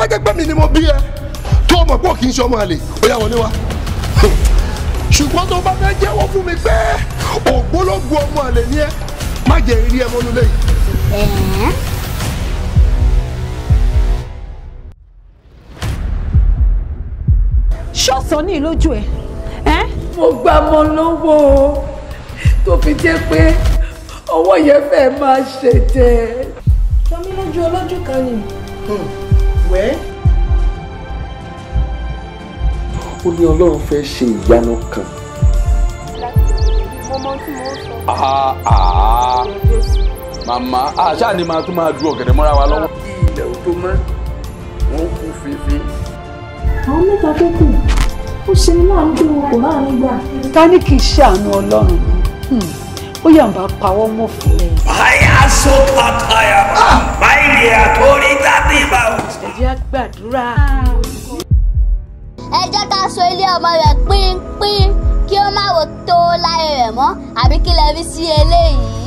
bá jẹ́ pé mi ni mo bí ẹ tó o mọ̀ pé ò kì í ṣe ọmọ àlè ó yá wọlé wa ṣùgbọ́n tó o bá fẹ́ jẹ́wọ́ fún mi pé ògbólógbò ọmọ àlè ni ẹ má jẹ́ rí ẹ mọ́nú lẹ́yìn. ṣọ́ọ̀sán ní ìlójú ẹ̀ ẹ́ mo gbà mọ́ lọ́wọ́ o tó fi jẹ́ pé ọwọ́ yẹn fẹ́ máa ṣètè. Jọmí lójú olójú kan ni. wẹ́ ó ní ọlọ́run fẹ́ ṣe ìyanu kan. Mo mọ tí mo ń sọ. Ah, ah. màmá àṣà ni màá tún máa du ọ̀gẹ̀dẹ̀ mọ́ra wa lọ́wọ́. ilẹ̀ ò tó mọ́ wọ́n kú fífi. Àwọn mẹ́ta tó kù, ó ṣe ní láàánú pé wọn kò láàánú gbà. ká ní kì í ṣàánú ọlọ́run ni ó yà ń bá pawọ́ mọ́ fún ẹ. Aya sokataya. Maili atori tati bau. ẹ jẹ́ á gbàdúrà. ẹ jẹ́ ká so ilé ọmọ rẹ̀ pínpín kí ó má wò tó láyé rẹ̀ mọ́ àbí kí lè fi sí eléyìí.